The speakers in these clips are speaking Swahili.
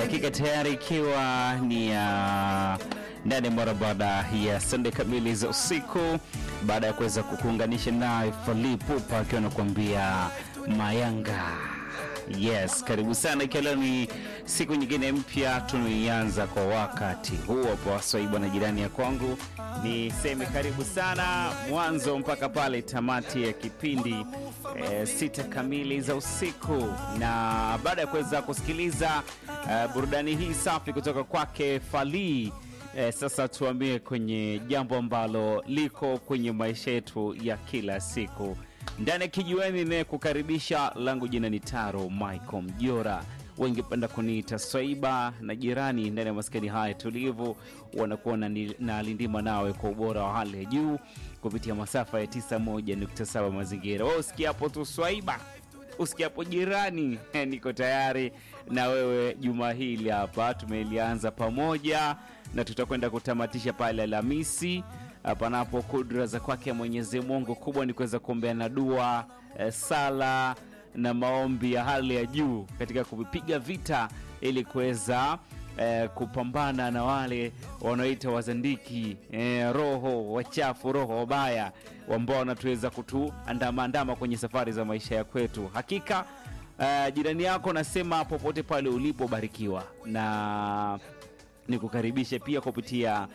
dakika tayari ikiwa ni ya ndani mara baada ya sande kamili za usiku, baada ya kuweza kukuunganisha naye Fally Ipupa akiwa anakuambia Mayanga. Yes, karibu sana, ikiwa leo ni siku nyingine mpya tunaianza kwa wakati huu hapo waswaiba na jirani ya kwangu, niseme karibu sana mwanzo mpaka pale tamati ya kipindi e, sita kamili za usiku, na baada ya kuweza kusikiliza e, burudani hii safi kutoka kwake Fally e, sasa tuambie kwenye jambo ambalo liko kwenye maisha yetu ya kila siku ndani ya kijiweni ne kukaribisha langu jina ni Taro Michael Mjora, wengi penda kuniita Swaiba na jirani. Ndani ya maskani haya tulivu wanakuwa na, na lindima nawe kwa ubora wa hali ya juu kupitia masafa ya 91.7 mazingira. Wewe usikiapo tu Swaiba, usikiapo jirani, niko tayari na wewe. Juma hili hapa tumelianza pamoja na tutakwenda kutamatisha pale Alhamisi panapo kudra za kwake Mwenyezi Mungu. Kubwa ni kuweza kuombeana dua e, sala na maombi ya hali ya juu katika kupiga vita ili kuweza e, kupambana na wale wanaoita wazandiki e, roho wachafu, roho wabaya ambao wanatuweza kutuandamaandama kwenye safari za maisha ya kwetu. Hakika e, jirani yako nasema popote pale ulipobarikiwa na ni kukaribisha pia kupitia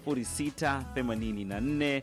0684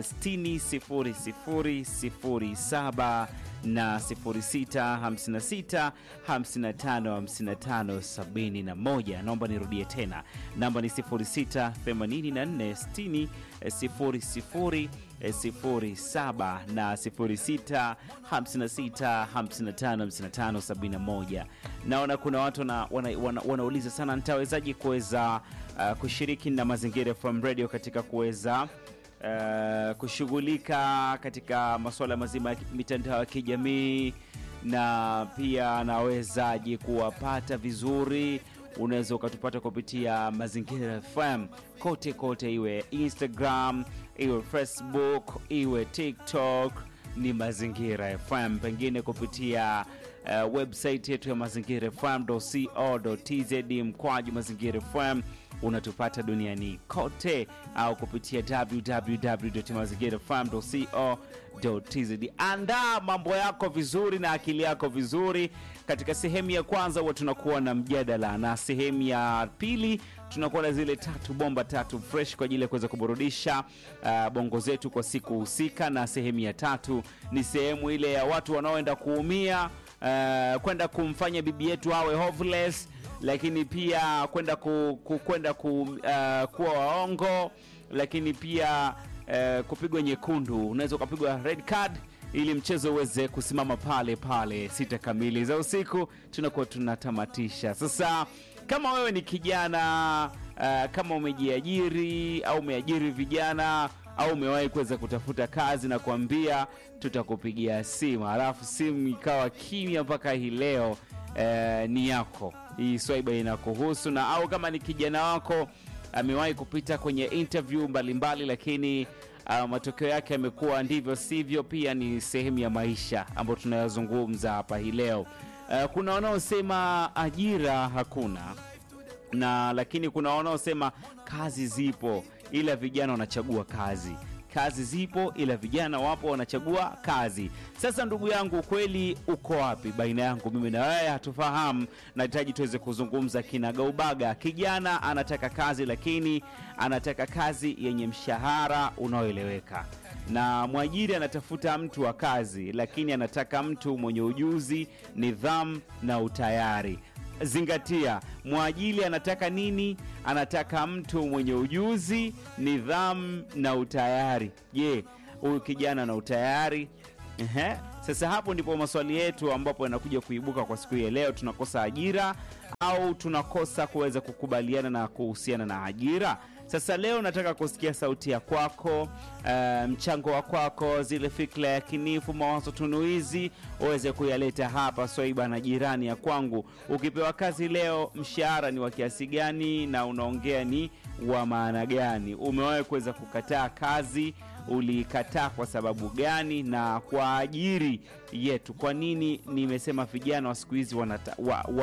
600007 na 0656 55 55 71. Naomba nirudie tena, namba ni 0684 60 07 na 06 56 55 55 71. Naona kuna watu wanauliza wana, wana, wana sana nitawezaje kuweza uh, kushiriki na Mazingira FM Radio katika kuweza uh, kushughulika katika masuala mazima ya mitandao ya kijamii na pia nawezaje kuwapata vizuri unaweza ukatupata kupitia Mazingira FM kote kote, iwe Instagram, iwe Facebook, iwe TikTok, ni Mazingira FM, pengine kupitia uh, website yetu ya mazingira fm.co.tz mkwaju Mazingira FM unatupata duniani kote, au kupitia www.mazingirafm.co.tz. Andaa mambo yako vizuri na akili yako vizuri. Katika sehemu ya kwanza huwa tunakuwa na mjadala, na sehemu ya pili tunakuwa na zile tatu bomba tatu fresh kwa ajili ya kuweza kuburudisha uh, bongo zetu kwa siku husika, na sehemu ya tatu ni sehemu ile ya watu wanaoenda kuumia uh, kwenda kumfanya bibi yetu awe hoveless lakini pia kwenda ku, ku, kwenda ku, uh, kuwa waongo, lakini pia uh, kupigwa nyekundu. Unaweza ukapigwa red card ili mchezo uweze kusimama pale pale. Sita kamili za usiku tunakuwa tunatamatisha. Sasa kama wewe ni kijana uh, kama umejiajiri au umeajiri vijana au umewahi kuweza kutafuta kazi na kuambia tutakupigia simu, halafu simu ikawa kimya mpaka hii leo uh, ni yako hii Swaiba inakuhusu, na au kama ni kijana wako amewahi kupita kwenye interview mbalimbali mbali, lakini uh, matokeo yake yamekuwa ndivyo sivyo, pia ni sehemu ya maisha ambayo tunayazungumza hapa hii leo. Uh, kuna wanaosema ajira hakuna na lakini kuna wanaosema kazi zipo ila vijana wanachagua kazi kazi zipo ila vijana wapo wanachagua kazi. Sasa ndugu yangu, ukweli uko wapi baina yangu mimi na wewe? Hatufahamu, nahitaji tuweze kuzungumza kinagaubaga. Kijana anataka kazi, lakini anataka kazi yenye mshahara unaoeleweka, na mwajiri anatafuta mtu wa kazi, lakini anataka mtu mwenye ujuzi, nidhamu na utayari. Zingatia, mwajili anataka nini? Anataka mtu mwenye ujuzi, nidhamu na utayari. Je, huyu kijana na utayari? Ehe. Sasa hapo ndipo maswali yetu ambapo yanakuja kuibuka kwa siku hii ya leo. Tunakosa ajira au tunakosa kuweza kukubaliana na kuhusiana na ajira? Sasa leo nataka kusikia sauti ya kwako, uh, mchango wa kwako, zile fikra ya kinifu, mawazo tunuizi uweze kuyaleta hapa Swaiba na jirani ya kwangu. Ukipewa kazi leo, mshahara ni wa kiasi gani na unaongea ni wa maana gani? Umewahi kuweza kukataa kazi uliikataa kwa sababu gani? Na kwa ajiri yetu, kwa nini nimesema vijana wa siku hizi wanata, wa, wana,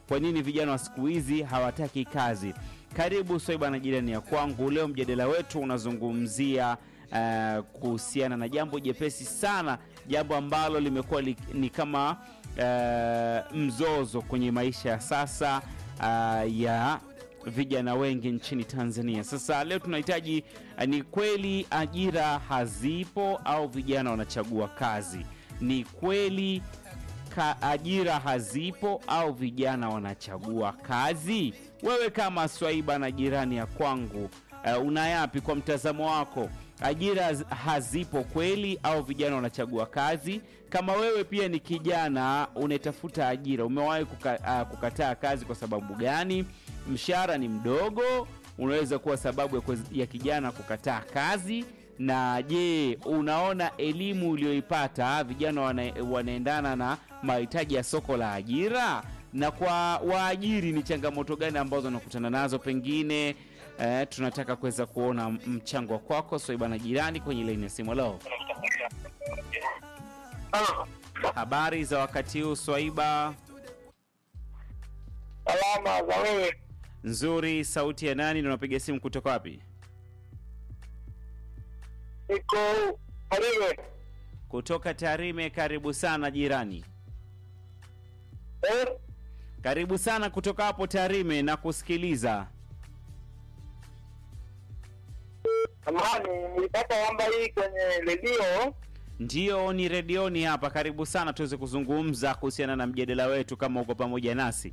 kwa nini vijana wa siku hizi hawataki kazi? Karibu Swaiba na jirani ya kwangu. Leo mjadala wetu unazungumzia uh, kuhusiana na jambo jepesi sana, jambo ambalo limekuwa li, ni kama uh, mzozo kwenye maisha ya sasa uh, ya vijana wengi nchini Tanzania. Sasa leo tunahitaji uh, ni kweli ajira hazipo au vijana wanachagua kazi? Ni kweli ka ajira hazipo au vijana wanachagua kazi? Wewe kama Swaiba na jirani ya kwangu, uh, una yapi kwa mtazamo wako? Ajira hazipo kweli au vijana wanachagua kazi? Kama wewe pia ni kijana unatafuta ajira, umewahi kuka, uh, kukataa kazi kwa sababu gani? Mshahara ni mdogo, unaweza kuwa sababu ya, kwez, ya kijana kukataa kazi na je, unaona elimu uliyoipata vijana wana, wanaendana na mahitaji ya soko la ajira? Na kwa waajiri ni changamoto gani ambazo wanakutana nazo? Pengine eh, tunataka kuweza kuona mchango wa kwako Swaiba na jirani kwenye laini ya simu. Leo habari za wakati huu Swaiba? Salama za wewe? Nzuri. Sauti ya nani na unapiga simu kutoka wapi? Niko Tarime. Kutoka Tarime. Karibu sana jirani. Eh? Karibu sana kutoka hapo Tarime na kusikiliza. Amani, nilipata namba hii kwenye redio. Ndiyo, ni redioni hapa. Karibu sana tuweze kuzungumza kuhusiana na mjadala wetu, kama uko pamoja nasi.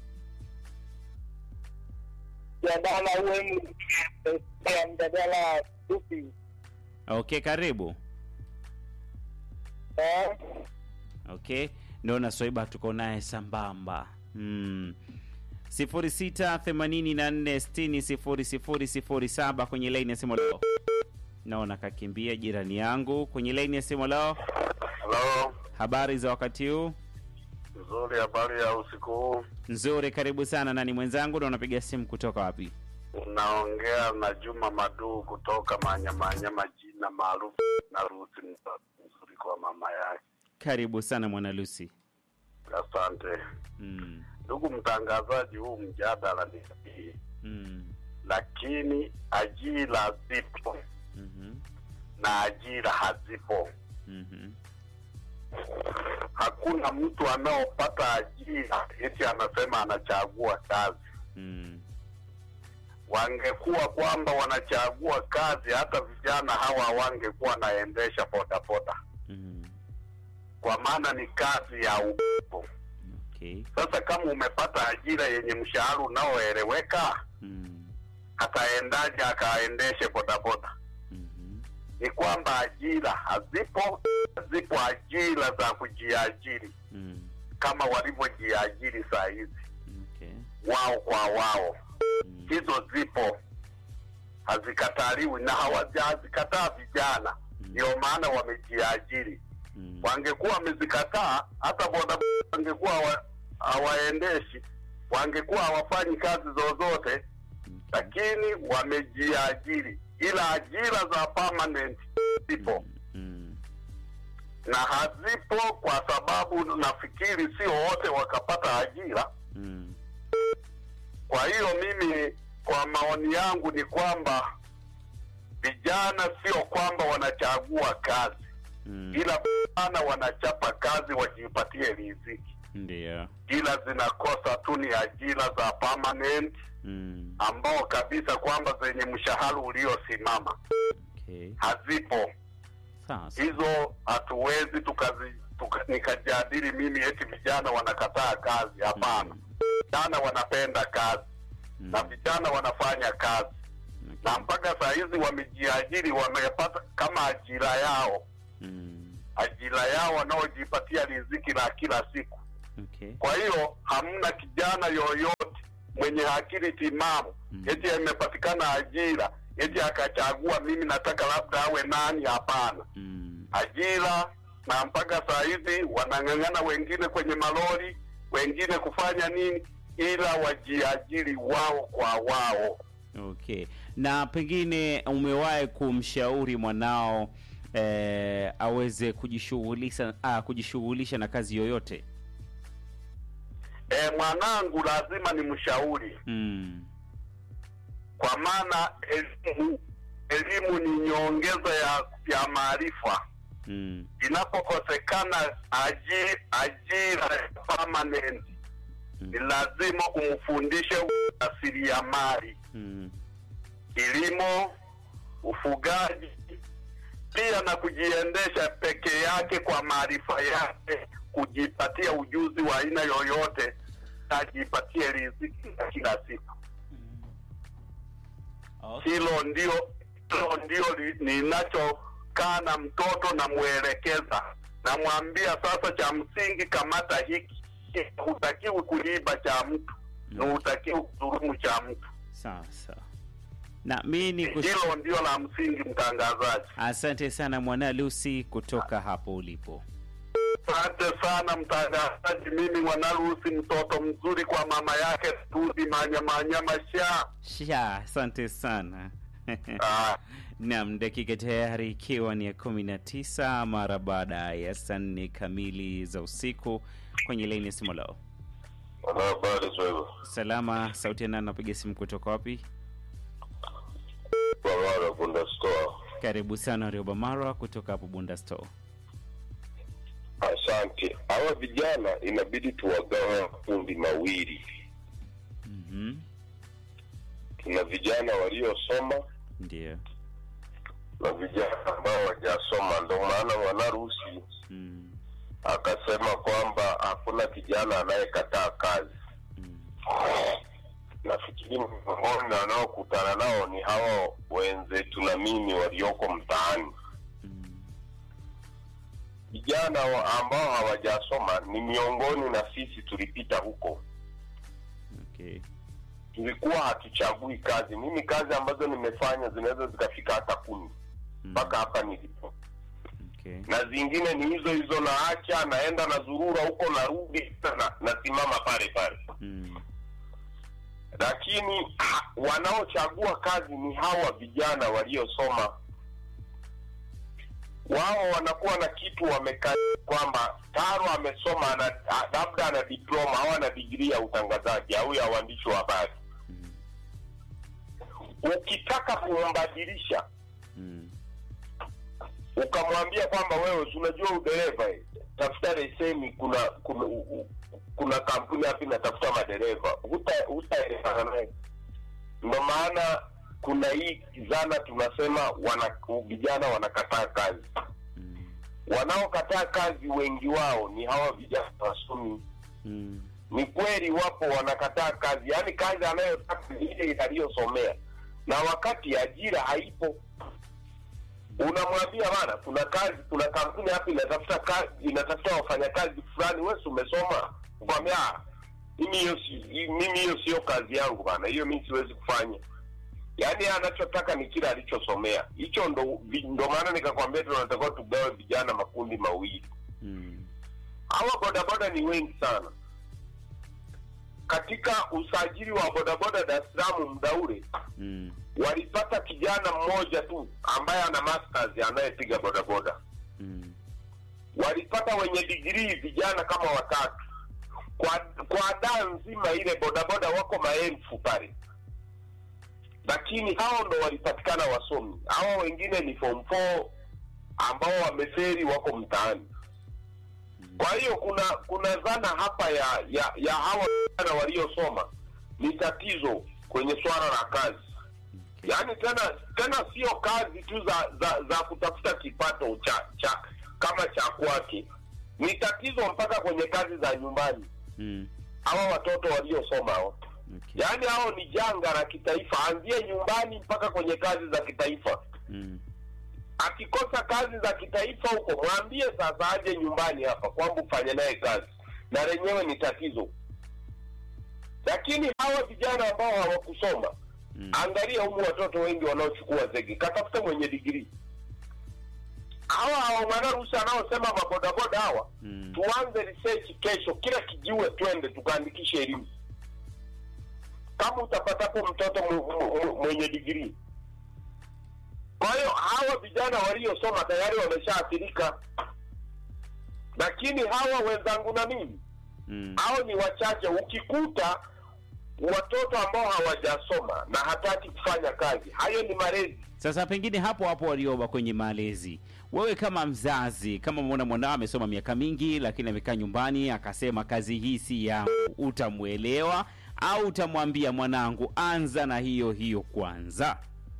Mjadala uwe ya mjadala fupi. Okay, karibu. Eh? Okay, naona Swaiba tuko naye sambamba. Hmm. 0684600007 kwenye laini ya simu leo. Naona kakimbia jirani yangu kwenye laini ya simu leo. Halo, Habari za wakati huu? nzuri. Habari ya usiku huu? Nzuri, karibu sana. Nani mwenzangu na unapiga simu kutoka wapi? Unaongea na Juma Maduu kutoka Manyamanyama, jina maarufu na Rusi, nzuri kwa mama yake. Karibu sana mwana Lucy. Asante Mm. ndugu mtangazaji, huu mjadala ni sahihi, Mm. lakini ajira zipo Mhm. na ajira hazipo. Mhm. Hakuna mtu anaopata ajira eti anasema anachagua kazi. Mm. Wangekuwa kwamba wanachagua kazi, hata vijana hawa wangekuwa naendesha bodaboda, Mhm. kwa maana ni kazi ya upo. Okay. Sasa kama umepata ajira yenye mshahara unaoeleweka, Mm. ataendaje akaendeshe bodaboda? Mhm. Ni kwamba ajira hazipo, zipo ajira za kujiajiri Mm. kama walivyojiajiri saa hizi Okay. wao kwa wao. Mm. Hizo zipo, hazikataliwi na hawajazikataa vijana, ndio maana wamejiajiri. Mm. Wangekuwa wamezikataa, hata bodaboda wangekuwa hawa- hawaendeshi, wangekuwa hawafanyi kazi zozote, lakini wamejiajiri, ila ajira za permanent zipo Mm. na hazipo, kwa sababu nafikiri sio wote wakapata ajira. Mm. Kwa hiyo mimi, kwa maoni yangu ni kwamba vijana sio kwamba wanachagua kazi, Mm. ila vijana wanachapa kazi wajipatie riziki, Ndio. ila zinakosa tu ni ajira za permanent Mm. ambao kabisa kwamba zenye mshahara uliosimama Okay. hazipo. Sasa. Hizo hatuwezi tukazi tuka, nikajadili mimi eti vijana wanakataa kazi. Hapana, vijana wanapenda kazi Mm. na vijana wanafanya kazi na mpaka saa hizi wamejiajiri, wamepata kama ajira yao, Mm. ajira yao wanaojipatia riziki la kila siku. Okay. Kwa hiyo hamna kijana yoyote mwenye akili timamu Mm. eti imepatikana ajira eti akachagua mimi nataka labda awe nani. Hapana, Mm. ajira na mpaka saa hizi wanang'ang'ana, wengine kwenye malori, wengine kufanya nini, ila wajiajiri wao kwa wao. Okay. Na pengine umewahi kumshauri mwanao eh, aweze kujishughulisha ah, kujishughulisha na kazi yoyote? e, mwanangu lazima ni mshauri Mm. kwa maana elimu elimu ni nyongeza ya ya maarifa Mm. inapokosekana aji, ajira permanent ni lazima umfundishe ujasiriamali Mm. kilimo ufugaji pia na kujiendesha peke yake kwa maarifa yake kujipatia ujuzi wa aina yoyote ajipatie riziki ya kila siku Okay. hilo ndio hilo ndio li- ninachokaa na mtoto namwelekeza namwambia sasa cha msingi kamata hiki hutakiwi kuiba cha mtu na hutakiwi kudhurumu cha mtu Sawa sawa. Na mi ni kush... hilo ndio la msingi mtangazaji Asante sana mwana Lucy kutoka hapo ulipo. asante sana mtangazaji mimi mwanaruhusi mtoto mzuri kwa mama yake tudi manyamanyama sha Sha, asante sana. Ah, Naam, dakika tayari ikiwa ni ya kumi na tisa mara baada ya saa nne kamili za usiku kwenye laini ya simu lao. habari swahili Salama, sauti ya nani? Napiga simu kutoka wapi? Bawara Bunda Store. Karibu sana Rioba Marwa kutoka hapo Bunda Store. Asante. Hawa vijana inabidi tuwagawe makundi mawili. Mhm. Tuna vijana waliosoma Ndio. na vijana ambao hawajasoma. Ndio maana mwanaruhusi Mm. akasema kwamba hakuna kijana anayekataa kazi. Mm. Nafikiri miongoni wanaokutana nao ni hawa wenzetu na mimi walioko mtaani. Mm. Vijana wa- ambao hawajasoma ni miongoni na sisi tulipita huko. Okay. tulikuwa hatuchagui kazi. Mimi kazi ambazo nimefanya zinaweza zikafika hata kumi Mm. mpaka hapa nilipo, Okay. na zingine ni hizo hizo, naacha naenda na zurura huko, narudi na nasimama pale pale. Mm. Lakini ha, wanaochagua kazi ni hawa vijana waliosoma. Wao wanakuwa na kitu wamekaa kwamba Taro amesoma ana, a- labda ana diploma au ana digrii ya utangazaji au ya uandishi wa habari. Mm. Ukitaka kumbadilisha Mm. ukamwambia kwamba wewe si unajua udereva eh, tafuta leseni kuna kuna u- u- kuna kampuni hapa inatafuta madereva Huta- hutaelewana naye ndo maana kuna hii zana tunasema wana vijana wanakataa kazi Mm. wanaokataa kazi wengi wao ni hawa vijana wasomi Mm. ni kweli wapo wanakataa kazi yaani kazi anayotaka ni ile aliyosomea na wakati ajira haipo unamwambia bana kuna kazi kuna kampuni hapa inatafuta kazi inatafuta wafanyakazi fulani wewe si umesoma kwambia "Ah, mimi hiyo si- mimi hiyo sio kazi yangu bana hiyo mimi siwezi kufanya yaani yeye anachotaka ni kile alichosomea hicho ndo vi- ndo maana nikakwambia tunatakiwa tugawe vijana makundi mawili Mm. hawa bodaboda ni wengi sana katika usajili wa bodaboda Dar es Salaam muda ule Mm. walipata kijana mmoja tu ambaye ana masters anayepiga bodaboda Mm. walipata wenye digrii vijana kama watatu kwa kwa daa nzima ile bodaboda wako maelfu pale lakini hao ndo walipatikana wasomi hawa wengine ni form 4 ambao wameferi wako mtaani kwa hiyo kuna kuna dhana hapa ya ya, ya hawa vijana waliosoma ni tatizo kwenye swala la kazi yaani tena tena sio kazi tu za za, za kutafuta kipato cha cha kama cha kwake ni tatizo mpaka kwenye kazi za nyumbani Mm. hawa watoto waliosoma hao Okay. yaani hao ni janga la kitaifa anzie nyumbani mpaka kwenye kazi za kitaifa Mm. akikosa kazi za kitaifa huko mwambie sasa aje nyumbani hapa kwamba ufanye naye kazi na lenyewe ni tatizo lakini hawa vijana ambao hawakusoma Mm. angalia humu watoto wengi wanaochukua zege katafuta mwenye digrii hawa hawa mwanaruhusi anaosema mabodaboda hawa Mm. tuanze research kesho kila kijiwe twende tukaandikishe elimu kama utapatapo mtoto mu- mu- mu- mwenye digrii kwa hiyo hawa vijana waliosoma tayari wameshaathirika lakini hawa wenzangu na mimi Mm. hao ni wachache ukikuta watoto ambao hawajasoma na hataki kufanya kazi hayo ni malezi Sasa pengine hapo hapo walioba kwenye malezi, wewe kama mzazi, kama umeona mwanao amesoma miaka mingi, lakini amekaa nyumbani akasema kazi hii si yangu, utamwelewa au utamwambia mwanangu, anza na hiyo hiyo kwanza?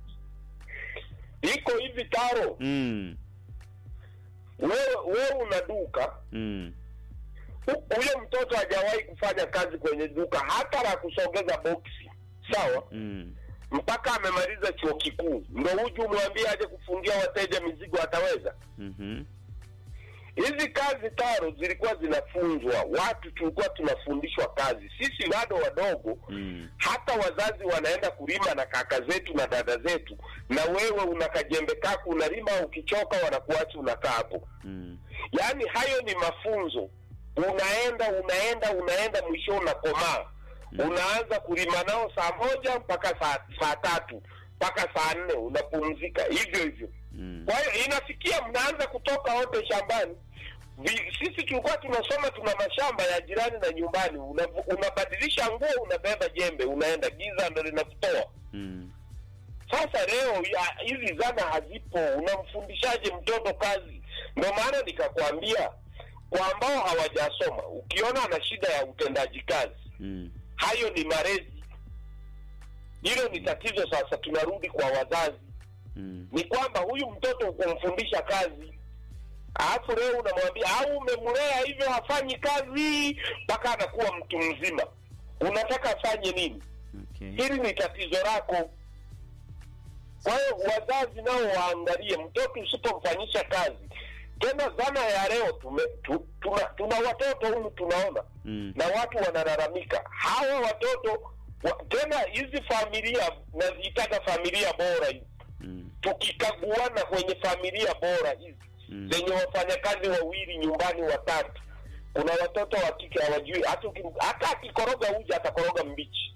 iko hivi taro Mm, wewe wewe una duka mm, hu- huyo mtoto hajawahi kufanya kazi kwenye duka hata la kusogeza boksi sawa mm, mpaka amemaliza chuo kikuu ndo huju umwambie aje kufungia wateja mizigo ataweza mhm, hizi kazi taro zilikuwa zinafunzwa watu tulikuwa tunafundishwa kazi sisi bado wadogo mm, hata wazazi wanaenda kulima na kaka zetu na dada zetu na wewe una kajembe kako unalima ukichoka wanakuacha unakaa hapo mm, yaani hayo ni mafunzo unaenda unaenda unaenda mwisho unakomaa unaanza kulima nao saa moja mpaka saa, saa tatu mpaka saa nne unapumzika hivyo hivyo mm, kwa hiyo inafikia mnaanza kutoka wote shambani Vi- sisi tulikuwa tunasoma tuna mashamba ya jirani na nyumbani Una- unabadilisha nguo unabeba jembe unaenda giza ndo linakutoa mm, sasa leo ya- hizi zana hazipo unamfundishaje mtoto kazi ndio maana nikakwambia kwa ambao hawajasoma ukiona ana shida ya utendaji kazi mm, hayo ni malezi hilo ni tatizo sasa tunarudi kwa wazazi mm, ni kwamba huyu mtoto kumfundisha kazi alafu leo unamwambia au umemlea hivyo hafanyi kazi mpaka anakuwa mtu mzima unataka afanye nini okay. hili ni tatizo lako kwa hiyo wazazi nao waangalie mtoto usipomfanyisha kazi tena zana ya leo tume, tu, tuna, tuna watoto humu tunaona Mm, na watu wanalalamika hawa watoto wa, tena hizi familia naziitaga familia bora hizi mm, tukikaguana kwenye familia bora hizi Mm. zenye wafanyakazi wawili nyumbani watatu kuna watoto wa kike hawajui hata ukim- hata akikoroga uji atakoroga mbichi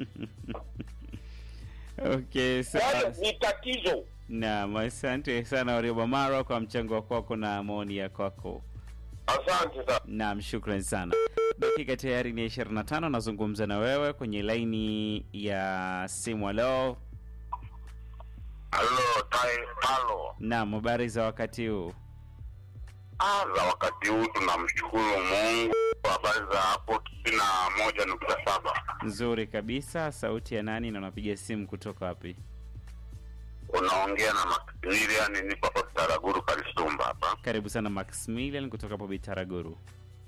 okay, kwa hiyo sawa. ni tatizo Naam, asante sana Warioba Mara kwa mchango kwako na maoni ya kwako. asante sana Naam, shukran sana. Dakika tayari ni 25, nazungumza na wewe kwenye laini ya simu. Halo, Halo, tai- talo. naam, habari za wakati huu? Ah, za wakati huu tunamshukuru Mungu kwa habari za hapo tisini na moja nukta saba. Nzuri kabisa. Sauti ya nani na unapiga simu kutoka wapi? Unaongea na Maximilian, nipo hapa Taraguru Kalisumba hapa Karibu sana Maximilian kutoka hapo Bitaraguru.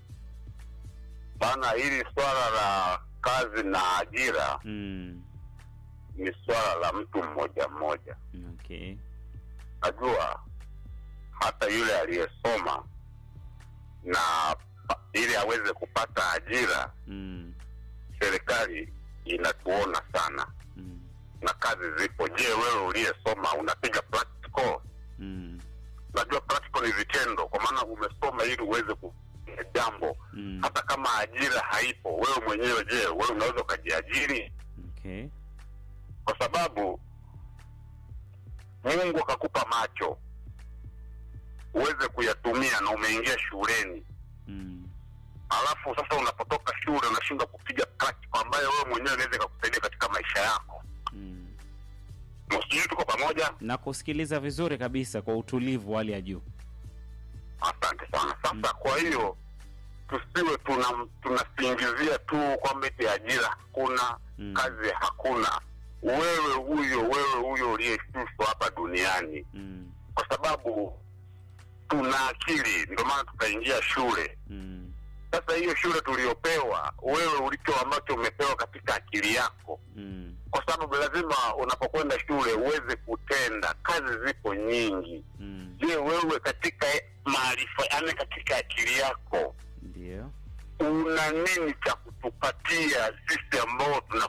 bana. Hili swala la kazi na ajira Mm, ni swala la mtu mmoja mmoja. okay. Najua hata yule aliyesoma na pa- ili aweze kupata ajira, Mm, serikali inatuona sana mm, na kazi zipo. Je, wewe uliyesoma unapiga practical? mm, Najua practical ni vitendo, kwa maana umesoma ili uweze kufanya jambo. mm, Hata kama ajira haipo, wewe mwenyewe, je, wewe unaweza ukajiajiri? okay. Kwa sababu Mungu akakupa macho uweze kuyatumia na umeingia shuleni, Mm, alafu sasa unapotoka shule unashindwa kupiga practical ambayo wewe mwenyewe inaweza ikakusaidia katika maisha yako. mm. Msijui tuko pamoja? na kusikiliza vizuri kabisa kwa utulivu wa hali ya juu. Asante sana. Sasa kwa hiyo tusiwe tuna tunasingizia tu kwamba eti ajira hakuna Mm. kazi hakuna. Wewe huyo wewe huyo uliyeshushwa hapa duniani, Mm, kwa sababu tuna akili, ndio maana tukaingia shule. mm, Sasa hiyo shule tuliyopewa, wewe ulicho ambacho umepewa katika akili yako, mm, kwa sababu lazima unapokwenda shule uweze kutenda. Kazi zipo nyingi. mm. Je, wewe katika maarifa, yani katika akili yako Ndio. una nini cha kutupatia sisi ambao tuna